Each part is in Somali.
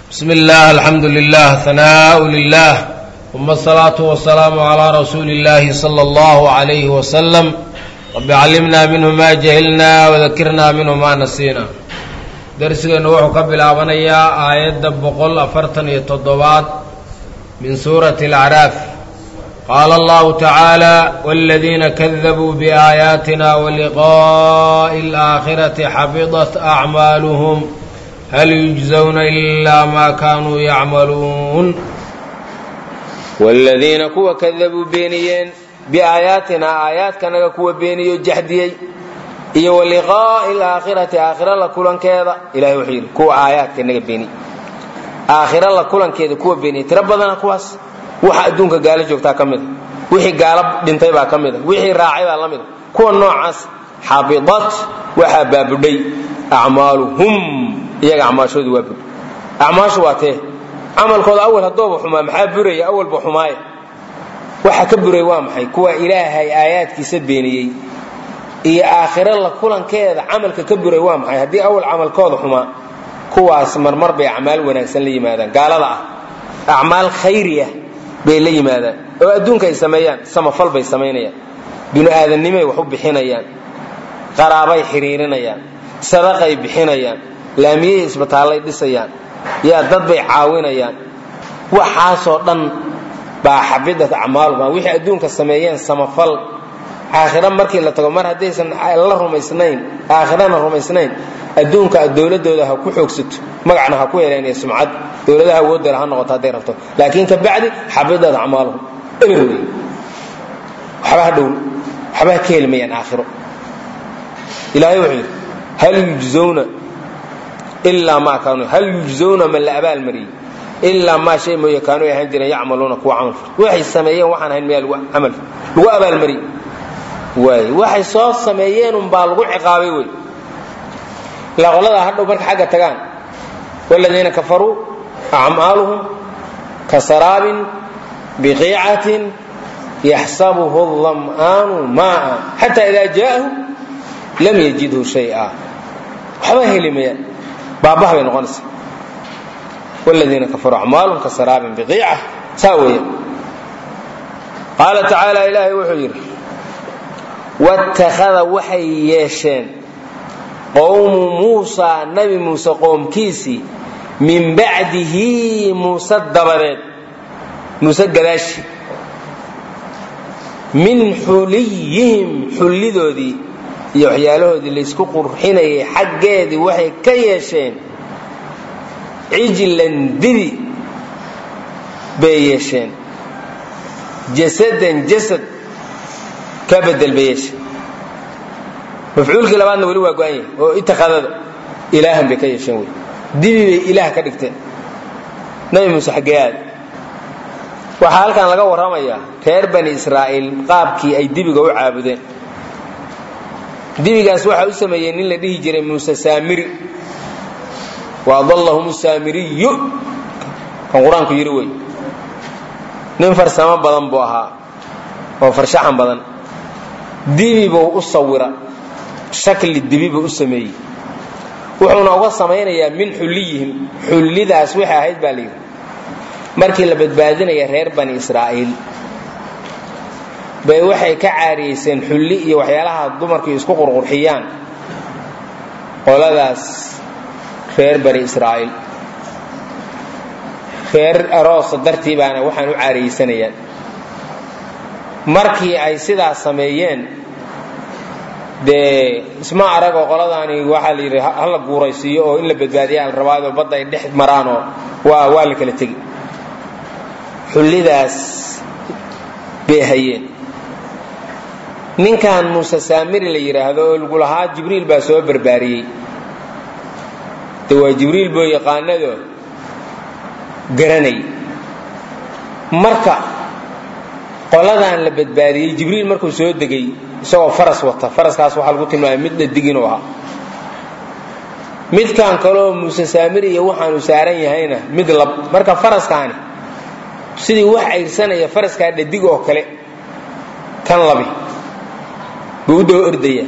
بسم الله الحمد لله ثناء لله ثم الصلاة والسلام على رسول الله صلى الله عليه وسلم رب علمنا منه ما جهلنا وذكرنا منه ما نسينا درسgeenu wuxuu ka bilaabanayaa aayadda boqol afartan iyo toddobaad min suurati اlacraaf qaala allahu tacaala wاladiina kadabuu biaayaatina waliqaaءi اlآakhirati xabidat acmaaluhum hal yujزawna ilaa ma kaanuu yacmaluun waaladiina kuwa kadabuu beeniyeen biaayaatinaa aayaadkanaga kuwa beeniyo jaxdiyey iyo waliqaa'i alaakhirati aakhira la kulankeeda ilahay wuxuu yidhi kuwa aayaadka naga beeniy aakhira la kulankeeda kuwa beeniyey tiro badana kuwaas waxa adduunka gaalo joogtaa ka mida wixii gaalo dhintay baa ka mida wixii raacay baa la mida kuwa noocaas xabidat waxaa baabudhay acmaaluhum iyaga acmaashoodu waa bud acmaashu waa tee camalkooda awal haddooba xumaa maxaa buraya awalba xumaaya waxa ka buray waa maxay kuwa ilaahay aayaadkiisa beeniyey iyo aakhiro la kulankeeda camalka ka buray waa maxay haddii awal camalkooda xumaa kuwaas marmar bay acmaal wanaagsan la yimaadaan gaalada ah acmaal khayriya bay la yimaadaan oo adduunka ay sameeyaan samafal bay samaynayaan binu-aadannimay wax u bixinayaan qaraabay xidhiirinayaan sadaqay bixinayaan laamiyey isbitaallay dhisayaan yaa dad bay caawinayaan waxaasoo dhan baa xabidat acmaaluhum wixii adduunka sameeyeen samafal aakhira markii la tago mar haddaysan la rumaysnayn aakhirana rumaysnayn adduunka dowladooda ha ku xoogsato magacna ha ku heleen iyo sumcad dowladaha awoodala ha noqoto hadday rabto laakiin ka bacdi xabidat acmaaluhum eber wey waxba ha dhow waxba ha ka helmayaan aakhiro ilaahay wuxuu yidhi hal yujzawna ilaa maa kaanuu hal yujzawna ma la abaalmariyey ilaa maa shay mooye kaanuu ay ahaan jireen yacmaluuna kuwa camal fal waxay sameeyeen waxaan ahayn miyaa camal lagu abaalmariyey waay waxay soo sameeyeen unbaa lagu ciqaabay wey ilaa qoladaa hadhow marka xagga tagaan waaladiina kafaruu acmaaluhum ka saraabin biqiicatin yaxsabuhu dam'aanu maaa xataa idaa jaa'ahu lam yajidhu shay'a waxba heli mayaan baabah bay noqonaysa wladiina kafaruu acmaalum ka saraabin biqiica saa weeye qaala tacaala ilaahay wuxuu yidhi wattakhada waxay yeesheen qowmu muusaa nabi muuse qoomkiisii min bacdihi muuse dabadeed muuse gadaashi min xuliyihim xullidoodii iyo waxyaalahoodii laysku qurxinayay xaggeedii waxay ka yeesheen cijlan didi bay yeesheen jasadan jasad ka bedel bay yeesheen mafcuulkii labaadna weli waa go-an yahay oo itakadada ilaahan bay ka yeesheen wey dibi bay ilaah ka dhigteen nabi muuse xaggee aad waxaa halkan laga warramayaa reer bani israa'iil qaabkii ay dibiga u caabudeen dibigaas waxaa u sameeyey nin la dhihi jiray muuse saamiri waadallahum saamiriyu kan qur-aanku yidhi wey nin farsamo badan buu ahaa oo farshaxan badan dibi buu u sawira shakli dibi buu u sameeyey wuxuuna uga samaynayaa min xulliyihim xullidaas waxay ahayd baa layidhi markii la badbaadinaya reer bani israa'iil bay waxay ka caariyeyseen xulli iyo waxyaalaha dumarku isku qurqurxiyaan qoladaas reer bani israa'iil reer aroosa dartii baana waxaan u caariyeysanayaan markii ay sidaas sameeyeen dee isma aragoo qoladaani waxaa la yidhi hala guuraysiiyo oo in la badbaadiya la rabaayoo badda ay dhex maraanoo waa waa la kala tegi xullidaas bay hayeen ninkan muuse saamiri la yidhaahdo oo lagu lahaa jibriil baa soo barbaariyey de waa jibriil boo yaqaanado garanay marka qoladan la badbaadiyey jibriil markuu soo degay isagoo faras wata faraskaas waxaa lagu tilmaamay mid dhadig inuu ahaa midkan kaleoo muuse saamiri iyo waxaanu saaran yahayna mid lab marka faraskaani sidii wax ayrsanaya faraskaa dhadig oo kale kan labi buu u daba ordaya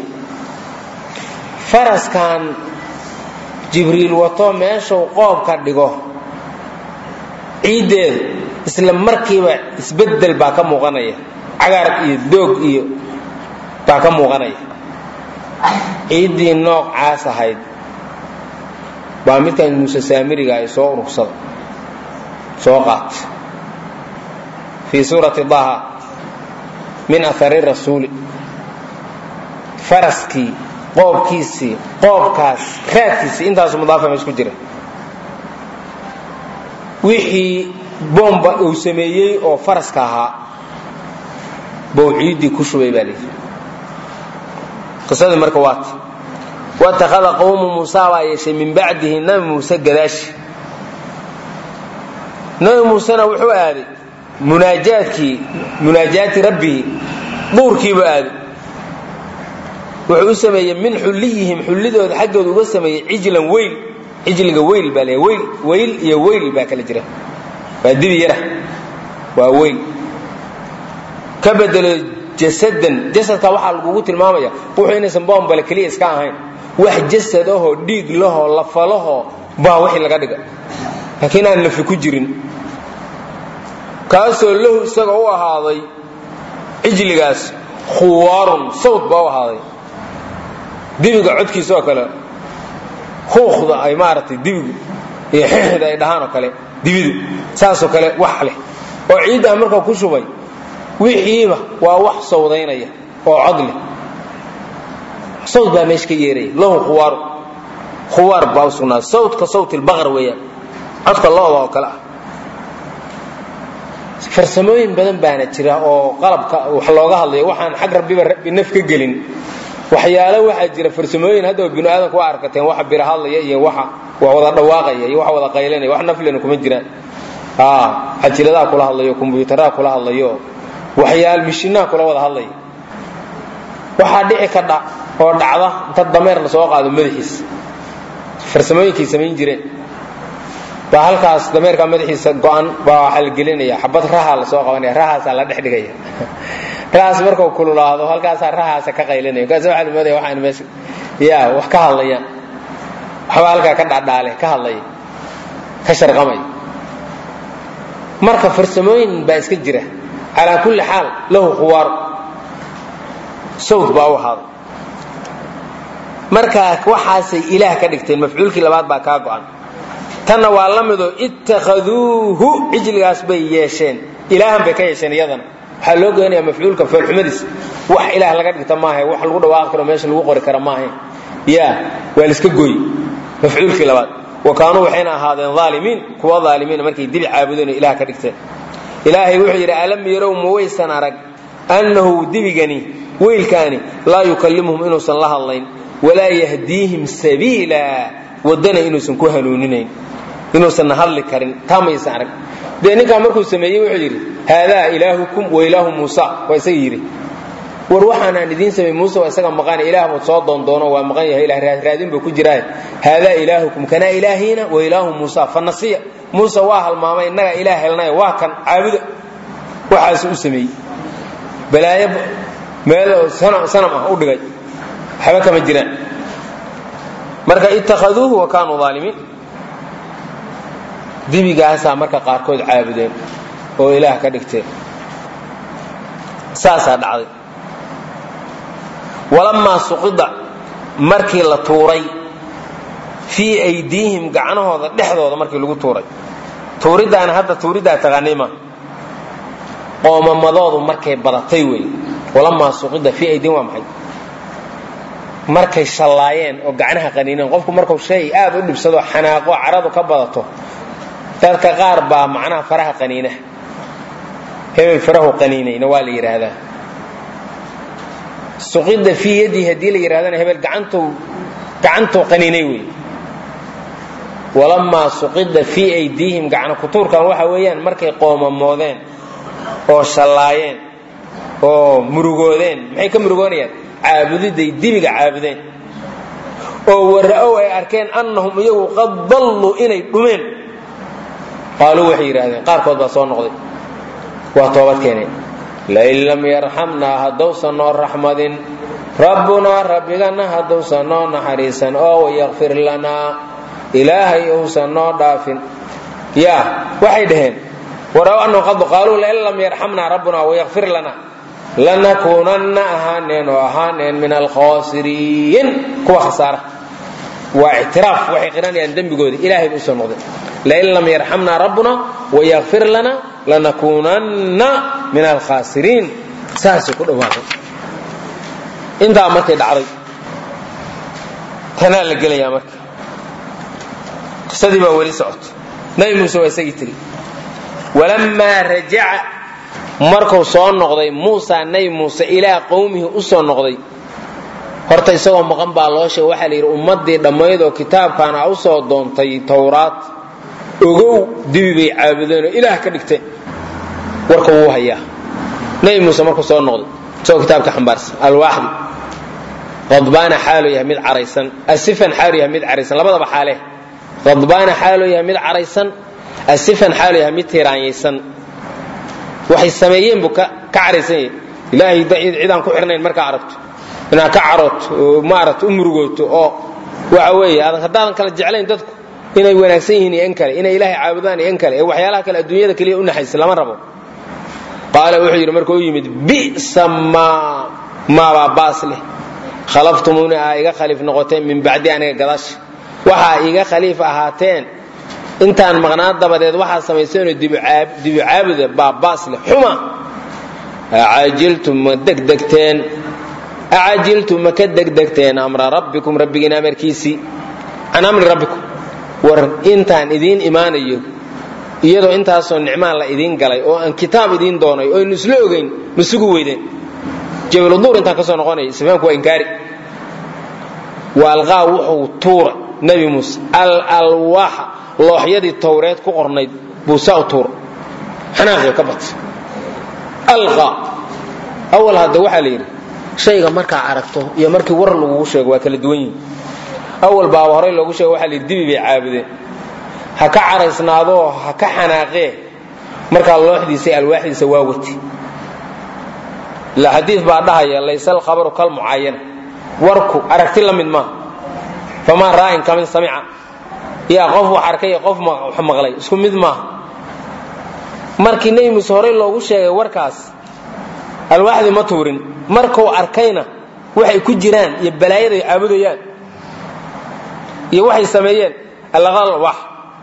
faraskan jibriil wato meeshuu qoobka dhigo ciiddeedu isla markiiba isbeddel baa ka muuqanaya cagaar iyo doog iyo baa ka muuqanaya ciiddii noocaas ahayd baa midkan muuse saamiriga ay soo urursada soo qaata fii suurati daha min ahari rasuuli faraskii qoobkiisii qoobkaas raadkiisii intaasu mudaafa ma isku jira wixii boomba uu sameeyey oo faraska ahaa bou ciiddii ku shubay baa layidhi qisadii marka waata watakhada qowmu muusa baa yeeshay min bacdihi nabi muuse gadaashi nabi muusena wuxuu aaday munaajaadkii munaajaati rabbihi duurkiibuu aaday wuxuu u sameeyey min xulliyihim xullidooda xaggooda uga sameeyey cijlan weyl cijliga weyl baa le weyl weyl iyo weyl baa kala jira waa dibi yara waa weyl ka bedelo jasadan jasadka waxaa lagugu tilmaamaya wuxuu inaysan boombale keliya iska ahayn wax jasad ahoo dhiig lahoo lafalahoo baa wixii laga dhiga laakiin aan lafi ku jirin kaasoo lahu isaga u ahaaday cijligaas khuwaarun sawd baa u ahaaday dibiga codkiisa oo kale huuqda ay maaragtay dibigu iyo xixda ay dhahaan oo kale dibidu saasoo kale wax leh oo ciiddaa marka ku shubay wixiiba waa wax sawdaynaya oo cod leh sawd baa meesha ka yeeraya lahu khuwaaru khuwaar baa u sugnaaday sawdka sawt ilbaqar weeyaan codka looda oo kale ah farsamooyin badan baana jira oo qalabka wax looga hadlayo waxaan xag rabbiba naf ka gelin waxyaalo waxaa jira farsamooyin hadda binu aadamku waa arkateen waxa bira hadlaya iyo waxa waa wada dhawaaqaya iyo waxa wada qaylanaya wax naflena kuma jiraan xajiladaha kula hadlayo kombyuutaraha kula hadlayo waxyaal mishinaha kula wada hadlaya waxaa dhici ka dha oo dhacda inta dameer la soo qaado madaxiisa farsamooyinkay samayn jireen baa halkaas dameerka madaxiisa go-an baa waxaa la gelinaya xabad raha la soo qabanaya rahaasaa la dhex dhigaya rahaas markuu kululaado halkaasaa rahaasa ka qaylinaya markaas waxaa lamoodaya waxaan meesha ya wax ka hadlayaan waxba halkaa ka dhadhaale ka hadlaya ka sharqamaya marka farsamooyin baa iska jira calaa kulli xaal lahu khuwaar sawd baa u ahaaday marka waxaasay ilaah ka dhigteen mafcuulkii labaad baa kaa go-an tanna waa la midoo ittakhaduuhu cijligaas bay yeesheen ilaahan bay ka yeesheen iyadana waxaa loo goynayaa mafcuulka foolxumadiis wax ilaah laga dhigta maaha wax lagu dhawaaqi karo meesha lagu qori kara maaha ya waa laiska gooy mafcuulkii labaad wa kaanuu waxayna ahaadeen aalimiin kuwa aalimiina markay dibi caabudeen oo ilaah ka dhigteen ilaahay wuxuu yidhi alam yarow ma waysan arag annahu dibigani weylkaani laa yukallimuhum inuusan la hadlayn walaa yahdiihim sabiila wadana inuusan ku hanuuninayn inuusanna hadli karin taa maysan arag dee ninkaa markuu sameeyey wuxuu yidhi haadaa ilaahukum wa ilaahu muusa waa isaga yidhi war waxaanaan idiin samey muuse waa isaga maqan ilaah buu soo doondoono waa maqan yahay ilah raadin buu ku jiraa haadaa ilaahukum kanaa ilaahiina wa ilaahu muusa fanasiya muuse waa halmaamay innaga ilaah helnay waa kan caabuda waxaasu u sameeyey balaayo meel sanam ah u dhigay waxba kama jiraan marka ittakhaduuhu wa kaanuu aalimiin dibigaasaa marka qaarkood caabudeen oo ilaah ka dhigteen saasaa dhacday walamaa suqida markii la tuuray fii aydiihim gacnahooda dhexdooda markii lagu tuuray tuuriddaana hadda tuuriddaa taqaanima qoomamadoodu markay badatay wey walamaa suqida fii aydiihim waa maxay markay shallaayeen oo gacnaha qaniineen qofku markuu shay aad u dhibsado xanaaqo caradu ka badato dadka qaar baa macnaha faraha qaniina hebel farahu qaniinayna waa la yidhaahdaa suqida fii yadii haddii la yidhahdana hebel gacantuu gacantuu qaniinay wey walamaa suqida fii aydiihim gacno kutuurkan waxa weeyaan markay qoomamoodeen oo shallaayeen oo murugoodeen maxay ka murugoonayaan caabudiday dibiga caabudeen oo wara'ow ay arkeen annahum iyagu qad dalluu inay dhumeen qaaluu waxay yidhaahdeen qaarkood baa soo noqday waa toobad keeneen lain lam yarxamnaa haddowsan noo raxmadin rabbunaa rabbigana haddowsan noo naxariisan oo wayakfir lanaa ilaahay uusan noo dhaafin ya waxay dhaheen waraw annahu qad qaaluu lain lam yarxamna rabbuna wayakfir lana lanakuunanna ahaaneen oo ahaaneen min alkhaasiriin kuwa khasaara waa ictiraaf waxay qiranayaan dembigooda ilaahay ba usoo noqdeen lain lam yarxamna rabbuna wayakfir lana lanakuunanna min alkhaasiriin saasay ku dhawaaqay intaa markay dhacday tanaa la gelayaa marka qisadii baa weli socoto nabi muuse waa isagii tiri walammaa rajaca markuu soo noqday muusa nabi muuse ilaa qowmihi u soo noqday horta isagoo maqan baa loo sheegay waxaa la yidhi ummaddii dhammayd oo kitaabkan a u soo doontay towraad ogow dibi bay caabudeen oo ilaah ka dhigteen warka wuu hayaa nabi muuse markuu soo noqday isagoo kitaabka xambaarsan alwaaxdi qadbaana xaaluu yahay mid caraysan asifan xaaluu yahay mid caraysan labadaba xaale qadbaana xaaluu yahay mid caraysan asifan xaaluu yahay mid tiraanyaysan waxay sameeyeen buu ka caraysan yahay ilaahay cidaan ku xirnayn markaa aragto inaad ka carooto oo maaragta u murugooto oo waxa weeye haddaadan kala jeclayn dadku inay wanaagsan yihiin iyo in kale inay ilaahay caabudaan iyo in kale ee waxyaalaha kale adduunyada keliya u naxaysa lama rabo qaala wuxuu yidhi markuu yimid bi'sa maa maabaa baas leh khalaftumuni aa iga khaliif noqoteen min bacdi aniga gadaasha waxaa iga khaliif ahaateen intaan maqnaa dabadeed waxaa samayseenoo dibu caabuda baa baas leh xuma acajiltum ma degdegteen acajiltum ma ka degdegteen amra rabbikum rabbigiin amarkiisii can amri rabbikum war intaan idiin imaanayo iyadoo intaasoo nicmaan la idiin galay oo aan kitaab idiin doonay oo aynu isla ogayn ma sugu weydeen jabaluduur intaan ka soo noqonaya isfahamku waa inkaari wa alqaa wuxuu tuura nebi muuse al alwaaxa looxyadii towreed ku qornayd buu saa u tuura xanaaqii ka batay alqaa awal hadda waxaa la yidhi shayga markaa aragto iyo markii war lagugu sheego waa kala duwan yihin awal baaba horey loogu sheego waxa la yidhi dibi bay caabudeen ha ka caraysnaadoo ha ka xanaaqee markaa looxdiisa alwaaxdiisa waa wati ila xadiid baa dhahaya laysa alkhabaru kalmucaayana warku aragti la mid maaha famaa raa'in kamin samica yaa qof wax arkay iyo qof wax maqlay isku mid maaha markii nebi muuse horey loogu sheegay warkaas alwaaxdii ma tuurin markuu arkayna waxay ku jiraan iyo balaayaday caabudayaan iyo waxay sameeyeen allaqal wax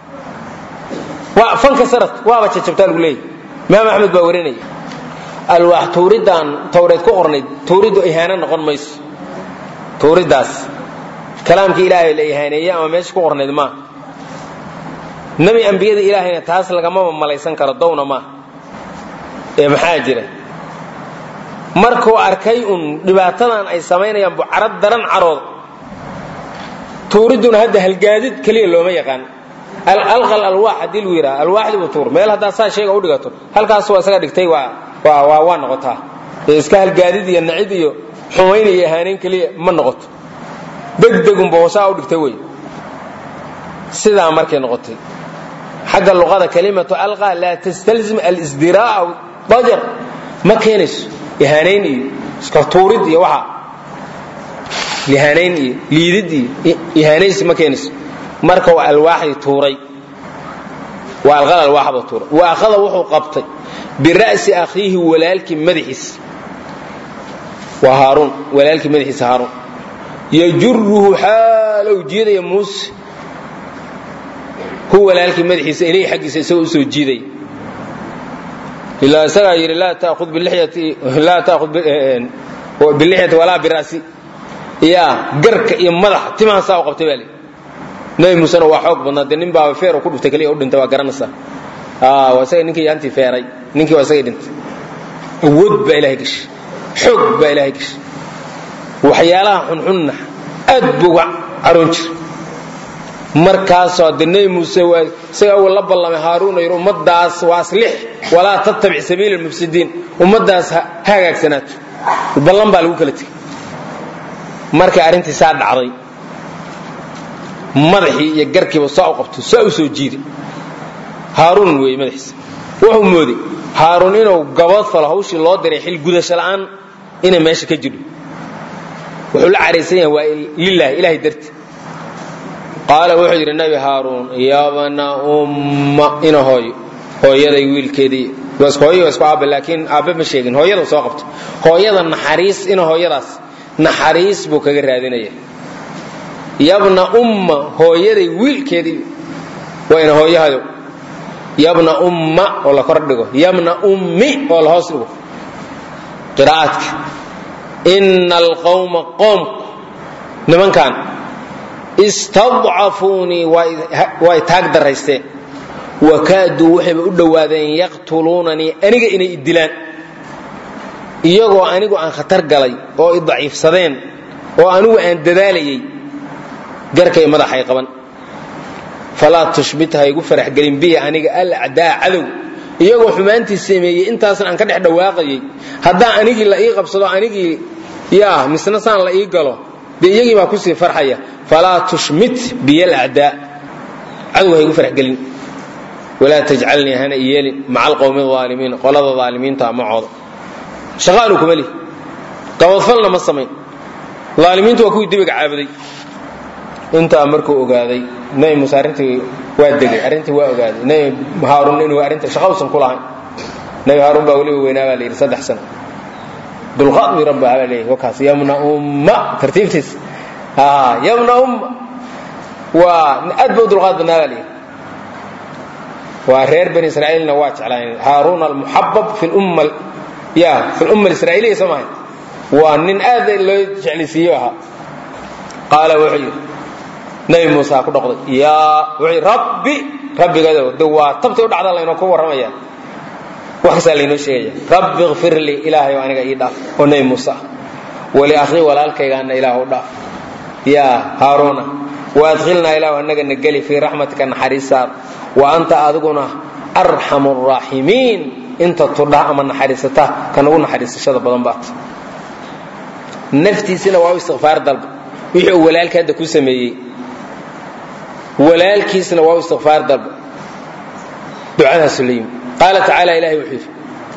fanka sanad waaba jajabtaa lagu leeyahy imaam axmed baa warinaya alwaax tuuridaan towreed ku qornayd tuuriddu ihaano noqon mayso tuuriddaas kalaamkii ilaahay la ihaaneeye ama meesha ku qornayd maaha nebi ambiyada ilaahayna taas lagamama malaysan karo downa maaha ee maxaa jira markuu arkay un dhibaatadan ay samaynayaan bucarad daran carooda tuuridduna hadda halgaadid keliya looma yaqaan alqal alwaax haddii lagu yidhaha alwaaxdibu tuur meel haddaa saa shayga u dhigato halkaas waa isaga dhigtay waa waa waa noqotaa ee iska halgaadid iyo nacid iyo xumayn iyo ahaanayn keliya ma noqoto degdegunba hoosaa u dhigtay wey sidaa markay noqotay xagga luqada kalimatu alqa laa tastalzim alisdiraa'a dajar ma keenayso ihaanayn iyo iska tuurid iyo waxa ihaanayn iyo liidid iyo ihaanaysi ma keenayso marka waa alwaaxdii tuuray waa alqal alwaaxba tuuray wa akhada wuxuu qabtay bira'si akhiihi walaalkii madaxiisa waa haaruun walaalkii madaxiisa haaruun yajuruhu xaalow jiidaya muuse hu walaalkii madaxiisa ilayhi xaggiisa isagoo usoo jiidaya ilaa isagaa yidhi laa taahud bilixyati laa taahud bilixyati walaa bira'si yaa garka iyo madaxa timaha saa u qabtay baa lii nabi muusena waa xoog badnaa dee nin baaba feer ku dhuftay kaliya u dhintay waa garanaysaa waa isaga ninkii yaantii feeray ninkii waa isagay dhintay awood baa ilahay gashay xoog baa ilaahay gashay waxyaalaha xunxunna aad buu uga caroon jira markaasoo de nebi muuse waa isaga awal la ballamay haaruuna yidhi ummaddaas waa aslix walaa tattabic sabiila almufsidiin ummaddaas ha hagaagsanaato ballan baa lagu kala tegey markay arrintii saa dhacday madaxii iyo garkiiba saa u qabto saa u soo jiiday haaruun weeye madaxiisa wuxuu mooday haaruun inuu gabood falo hawshii loo diray xil gudasho la'aan inay meesha ka jidho wuxuu la caraysan yahay waa lilahi ilahay darti qaala wuxuu yidhi nabi haaruun yabna umma ina hooyo hooyaday wiilkeedii hooyo isku aabbe laakiin aabbe ma sheegin hooyada soo qabto hooyada naxariis ina hooyadaas naxariis buu kaga raadinaya yabna umma hooyaday wiilkeedii waa ina hooyahayo yabna umma oo la kor dhigo yabna ummi oo la hoos dhigo qiraa'aadka ina alqawma qoomku nimankan istadcafuunii way taag daraysteen wakaaduu waxayba u dhowaadeen yaqtuluunanii aniga inay idilaan iyagoo anigu aan khatar galay oo i daciifsadeen oo anigu aan dadaalayay garkay madaxay qaban falaa tushbit ha igu faraxgelin biya aniga alacdaa cadow iyagoo xumaantii sameeyey intaasan aan ka dhex dhawaaqayay haddaa anigii la ii qabsado anigii yaa misna saan la ii galo dee iyagii baa kusii farxaya falaa tushmit biya alacdaa cadow ha igu faraxgelin walaa tajcalnii hana i yeelin maca alqowmi aalimiin qolada aalimiinta macooda shaqaanu kuma lihi qabadfalna ma samayn aalimiintu waa kuwii dibiga caabuday intaa markuu ogaaday nabi muuse arrintii waa degay arrintii waa ogaaday nabi haaruun inuu arrinta shaqa usan ku lahayn nabi haaruun baa weliba weynaa baa la yidhi saddex sano dulqaad mi rabba baa leeyahy wakaas yamna umma tartiibtiis yamna umma waa aad ba u dulqaad badnaa baa la yidhi waa reer bani israa'iilna waa jeclaayeen haaruun almuxabab fi lumma ya fi lumma alisraa'iliya soo mahay waa nin aad loo jeclaysiiyo ahaa qaala wuxuu yidhi nabi muuse ku dhoqday yaa wuxuu yidhi rabbi rabbigadow de waa tabtay u dhacda laynoo ku warramaya wax kastaa laynoo sheegaya rabbi ikfir lii ilaahay oo aniga ii dhaaf oo nabi muuse ah wali akhii walaalkaygaana ilaah u dhaaf yaa haaruuna waadkhilnaa ilaahu annagana geli fii raxmatika naxariisaada wa anta adiguna arxamu araaximiin inta tudha ama naxariisata ka nagu naxariisashada badan baat naftiisina waa u istikfaar dalba wixii uu walaalka hadda ku sameeyey walaalkiisna waa u istikfaar dalba ducadaasu la yimi qaala tacaala ilahay wuxuu yidhi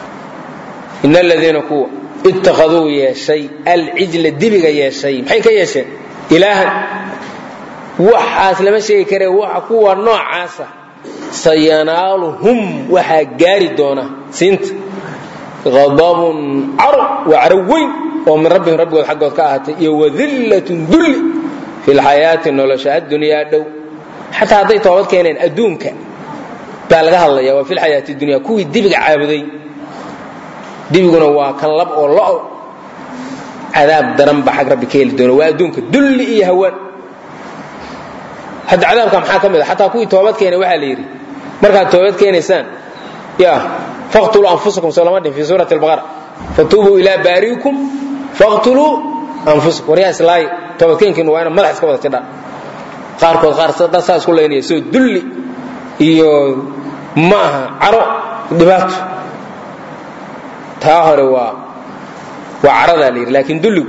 ina aladiina kuwa ittakhaduu yeeshay alcijla dibiga yeeshay maxay ka yeesheen ilaahan waxaas lama sheegi kare waxa kuwa noocaasa sayanaaluhum waxaa gaari doona siinta adabun caro waa caro weyn oo min rabbihim rabbigood xaggood ka ahaatay iyo wadillatun dulli fi lxayaati nolosha addunyaa dhow xataa hadday toobad keeneen adduunka baa laga hadlaya waa fi lxayaati dunya kuwii dibiga caabuday dibiguna waa kan lab oo lo cadaab daran ba xag rabbi ka heli doona waa adduunka dulli iyo hawaan hadda cadaabka maxaa ka mid a xataa kuwii toobad keenay waxaa la yidhi markaad toobad keenaysaan ya faqtuluu anfusakum soo lama dhin fi suurati albaqara fatuubuu ilaa baariikum faqtuluu anfusakum waryaa islaayi toobadkeenkiinu waa ina madax iska wada tidhaan qaarkood qaar dad saa isku laynaya soo dulli iyo ma aha caro dhibaato taa hore waa waa caradaa la yidhi laakiin dulligu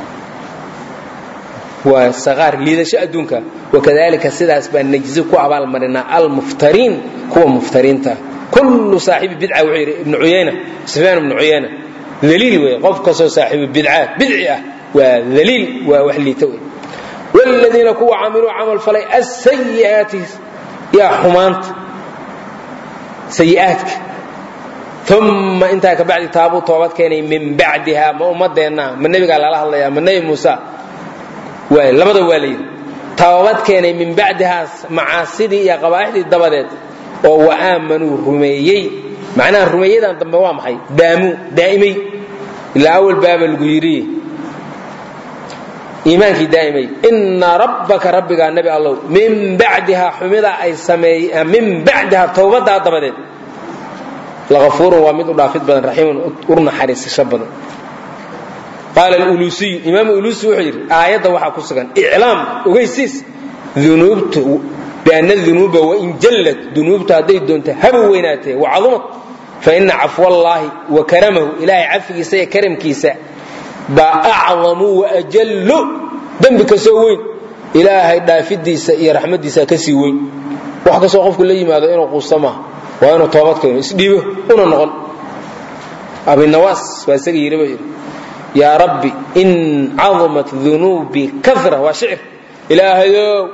waa saqaar liidasho adduunka wakadalika sidaas baa najzi ku abaalmarinaa almuftariin kuwa muftariinta kullu saaxibi bidca wuxuu yidhi ibnu cuyayna sufyaan ibnu cuyayna daliil wey qof kastoo saaxibu bidcaat bidci ah waa daliil waa wax liita wey wladiina kuwa camiluu camal falay asayi'aati yaa xumaanta sayi'aadka uma intaa ka bacdi taabuu toobad keenay min bacdiha ma ummadeenna ma nebigaa lala hadlaya ma nebi muuse waay labada waa la yidhi toobad keenay min bacdihaas macaasidii iyo qabaa'ixdii dabadeed oo wa aamanuu rumeeyey macnaha rumeeyadan dambe waa maxay daamuu daa'imay ilaa awal baaba lagu yidhi iimaankii daa'imay ina rabbaka rabbigaa nebi allow min bacdihaa xumida ay sameey min bacdihaa towbadaa dabadeed lakafuurun waa mid u dhaafid badan raxiimun ur naxariisasho badan qaala alulusiyu imaamu ulusi wuxuu yidhi aayadda waxaa ku sugan iclaam ogeysiis dunuubta bianna dunuuba wain jallad dunuubta hadday doonto haba weynaatee wacadumad fa ina cafwallaahi wa karamahu ilaahay cafigiisa iyo karamkiisa baa acdamu waajallu dembi kasoo weyn ilaahay dhaafidiisa iyo raxmadiisa kasii weyn wax kastoo qofku la yimaado inuu quusta maaha waa inuu toobad keeno isdhiibo una noqon abinawaas waa isaga yidhi ba yidhi yaa rabbi in cadumat dunuubii kara waa shicir ilaahayow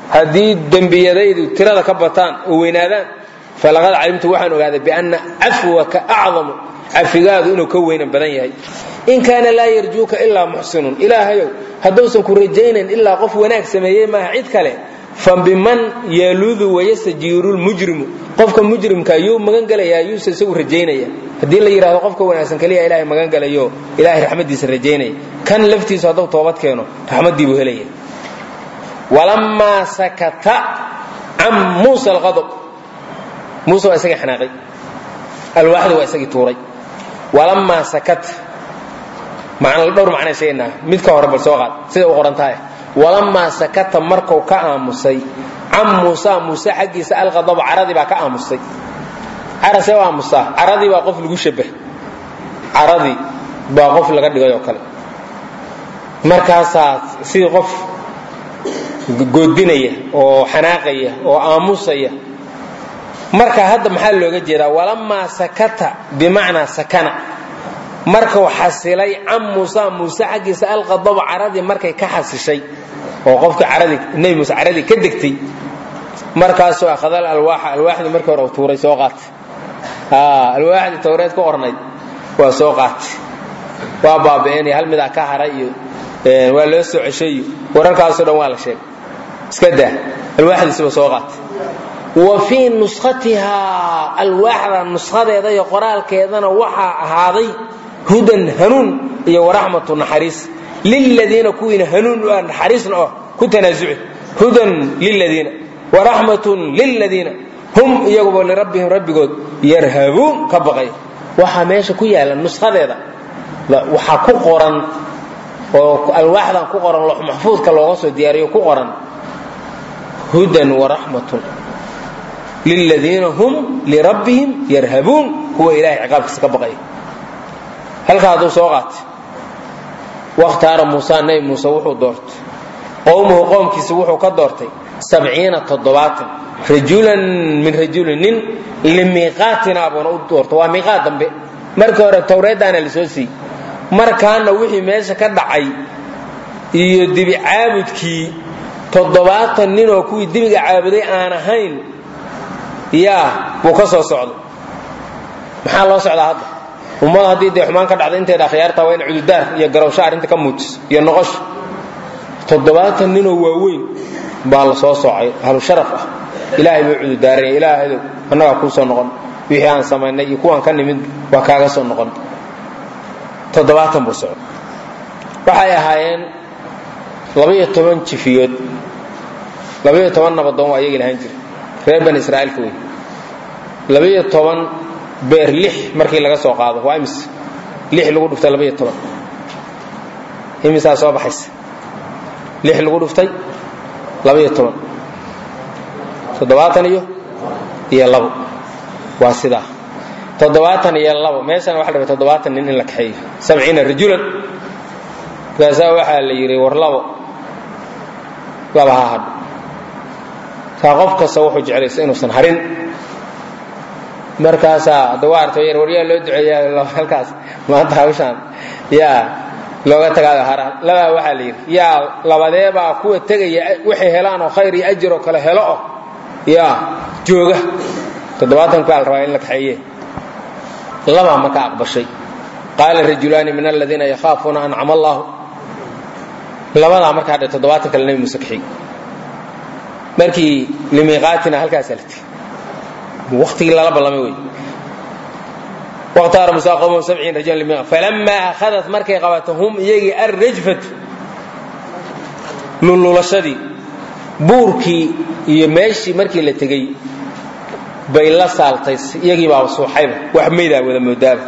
haddii dembiyadaydu tirada ka bataan oo weynaadaan falaqad calimtu waxaan ogaaday bianna cafwaka acdamu cafigaadu inuu ka weynan badan yahay in kaana laa yarjuuka ilaa muxsinun ilaahayow hadduusan ku rajaynayn ilaa qof wanaag sameeyey maaha cid kale fa biman yaludu wayastajiiru lmujrimu qofka mujrimka yuu magan gelayaa yuusa isagu rajaynaya haddii la yidhahdo qofka wanaagsan keliya ilaahay magan gelayo ilaahay raxmaddiisa rajaynaya kan laftiisu hadduu toobad keeno raxmaddii buu helaya walamaa sakata can muusa alqadab muuse waa isagii xanaaqay alwaaxda waa isagii tuuray walamaa sakata macna dhowr macnaa sheegaynaa mid ka hore bal soo qaad sida u qoran tahay walamaa sakata markuu ka aamusay can muusa muuse xaggiisa alqadaba caradii baa ka aamusay carasee u aamusaa caradii baa qof lagu shabah caradii baa qof laga dhigay oo kale markaasaa sidii qof goodinaya oo xanaaqaya oo aamusaya marka hadda maxaa looga jeedaa walamaa sakata bimacnaa sakana markuu xasilay can muusa muuse xaggiisa alqadaba caradii markay ka xasishay oo qofkii caradii nebi muuse caradii ka degtay markaasuu akhadal alwaaxa alwaaxdii markii hore tuuray soo qaatay alwaaxdii tawreed ku qornayd waa soo qaatay waa baabi'inaya hal midaa ka haray iyo waa loo soo ceshay iyo wararkaasoo dhan waa la sheegay iska daa alwaaxdiisiba soo qaatay wa fii nuskhatihaa alwaaxda nuskhadeeda iyo qoraalkeedana waxaa ahaaday hudan hanuun iyo waraxmatu naxariis liladiina kuwiina hanuun u ah naxariisna oh ku tanaasuci hudan liladiina waraxmatun liladiina hum iyaguba lirabbihim rabbigood yarhabuun ka baqaya waxaa meesha ku yaala nuskhadeeda waxaa ku qoran oo alwaaxdan ku qoran loox maxfuudka looga soo diyaariyo ku qoran hudan waraxmatun liladiina hum lirabbihim yarhabuun kuwa ilahay ciqaabkiisa ka baqaya halkaa hadduu soo qaatay wakhtaara muusa nabi muuse wuxuu doortay qowmuhu qoomkiisa wuxuu ka doortay sabciina toddobaatan rajulan min rajulin nin limiiqaatina buuna u doorto waa miiqaat dambe markii hore tawreeddaana la soo siiyey markaana wixii meesha ka dhacay iyo dibi caabudkii toddobaatan nin oo kuwii dibiga caabuday aan ahayn yaa buu ka soo socday maxaa loo socdaa hadda ummada haddii dee xumaan ka dhacda inteeda akhyaarta waa in cududaar iyo garowsho arrinta ka muujiso iyo noqosho toddobaatan ninoo waaweyn baa la soo soocay ahlu sharaf ah ilaahay buu cududaaranaya ilaahadow annagaa kuu soo noqon wixii aan samaynay iyo kuwaan ka nimid waa kaaga soo noqon toddobaatan buu socday waxay ahaayeen labaiyo toban jifiyood labaiyo toban nabadoon waa iyagii lahaan jira reer bani israa'iilka wey labaiyo toban beer lix markii laga soo qaado waa imis lix lagu dhuftay labaiyo toban imisaa soo baxaysa lix lagu dhuftay labaiyo toban toddobaatan iyo iyo labo waa sidaa toddobaatan iyo labo meeshana waxa la rabay toddobaatan nin in la kaxeeyo sabciina rajulan markaasaa waxaa la yidhi war labo laba ha hadho saa qof kasta wuxuu jeclaysa inuusan harin markaasaa hadda waa artay yar waryaa loo duceeyaa halkaas maanta hawshaan yaa looga tagaayo haraan labaa waxaa la yidhi yaa labadeebaa kuwa tegaya waxay helaan oo khayr iyo ajir oo kale helo oh yaa jooga toddobaatan baa la rabaa in la kaxeeye labaa marka aqbashay qaala rajulaani min aladiina yakhaafuuna ancama allaahu labadaa markaa dhe toddobaatan kale nebi muuse kaxiyey markii limiiqaatina halkaasaa la tegey waqtigii lala ballamay wey waqtaara musa qowmahu sabciin rajulan limiiqa falamaa akhadat markay qabato hum iyagii arrajfatu lululashadii buurkii iyo meeshii markii la tegey bay la saaltay iyagii baa suuxayba wax maydaa wada moodaaba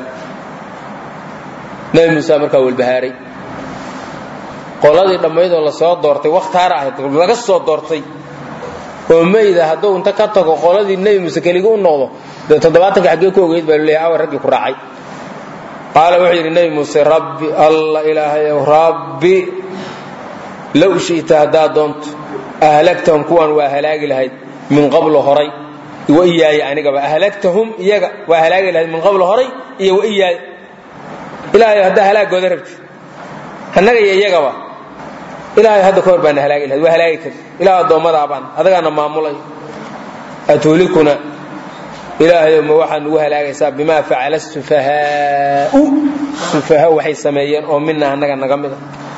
nebi muuse markaa walbahaaray qoladii dhammaydoo la soo doortay wakhtaara ahayd laga soo doortay oo mayda hadduu inta ka tago qoladii nebi muuse keligi u noqdo dee toddobaatanka xaggee ku ogeyd baa luleeyahay awa raggii ku raacay qaala wuxuu yidhi nebi muuse rabbi alla ilaahayow rabbi low shi'ta haddaad doonto ahlagtahum kuwan waa halaagi lahayd min qablu horay wa iyaaya anigaba ahlagtahum iyaga waa halaagi lahayd min qablu horay iyo wa iyaaya ilaahayo haddaa halaagooda rabti annaga iyo iyagaba ilaahay hadda kahor baana halaagi lahayd waa halaagi kari ilaah addoommadaabaan adagaana maamulay atuulikuna ilaahayow ma waxaa nugu halaagaysaa bimaa facala sufahaau sufaha waxay sameeyeen oo mina annaga naga mida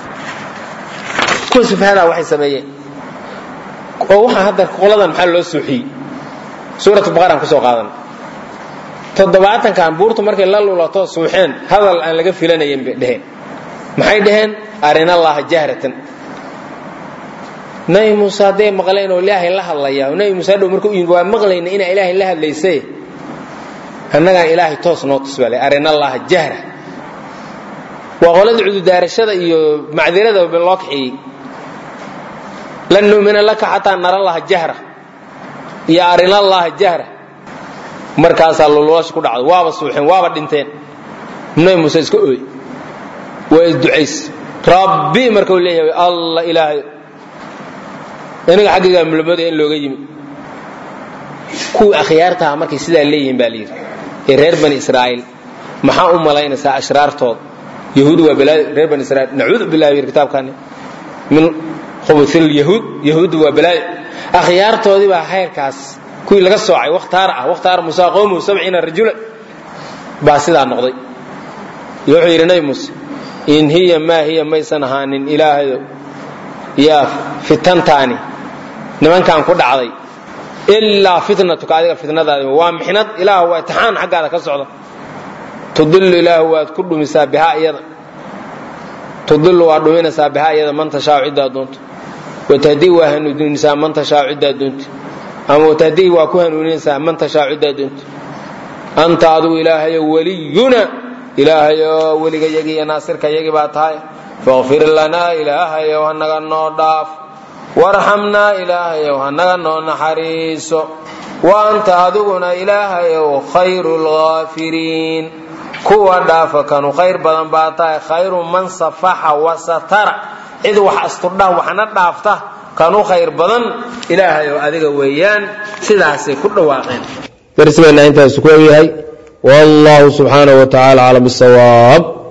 kuwa sufahadaa waxay sameeyeen oo waxaa hadda qoladan maxaa loo suuxiyey suuratu baqaraan kusoo qaadan toddobaatankan buurtu markay la lulato suuxeen hadal aan laga filanayn bay dheheen maxay dhaheen arinallaha jahratan nabi muuse hadday maqleen oo ilaahay la hadlaya oo nabi muuse hadhow marka u yimid waa maqlayna inaa ilaahay la hadlaysay annagaan ilaahay toos noo tusbale arinallaha jahra waa qolada cududaarashada iyo macdirada loo kaxeeyey lan nu'mina laka xataa nara laha jahra iyo arinallaha jahra markaasaa lululash ku dhacdo waaba suuxeen waaba dhinteen nabi muuse iska ooy waa isducays rabbi markau leeyahay alla ilaahay aniga xaggaygaa mulmooda in looga yimi kuwii akhyaartaha markay sidaa leeyihiin baa layidhi ee reer bani israa'iil maxaa u malaynaysaa ashraartooda yahuud waa balaayo reer bani israiil nacuudu billahi yidhi kitaabkaani min khubusil yahuud yahuudda waa balaayo akhyaartoodii baa khayrkaas kuwii laga soocay wakhtaar ah wakhtaar musa qowmuhu sabciina rajula baa sidaa noqday iyo wuxuu yidhi nabi muuse in hiya maa hiya maysan ahaanin ilaahayo yaa fitantaani nimankan ku dhacday ilaa fitnatuka adiga fitnadaadi waa mixnad ilaah waa itixaan xaggaada ka socda tudilu ilaahu waad ku dhumisaa bihaa iyada tudilu waa dhuminaysaa bihaa iyada man tashaau ciddaa doonto watahdii waa hanuuninaysaa man tashaau ciddaa doonto ama watahdii waa ku hanuuninaysaa man tashaau ciddaa doonto anta adigu ilaahayo weliyuna ilaahayo weligayagii iyo naasirkayagii baa tahay faqfir lanaa ilaahayow hanaga noo dhaaf warxamnaa ilaahayow hanaga noo naxariiso wa anta adiguna ilaahayow khayru lghaafiriin kuwa dhaafa kanu khayr badan baa tahay khayru man safaxa wasatara cid wax asturdha waxna dhaafta kanu khayr badan ilaahayow adiga weeyaan sidaasay ku dhawaaqeen darsigeenna intaasu ku egyahay wallahu subxaanahu wa tacaala aclam bisawaab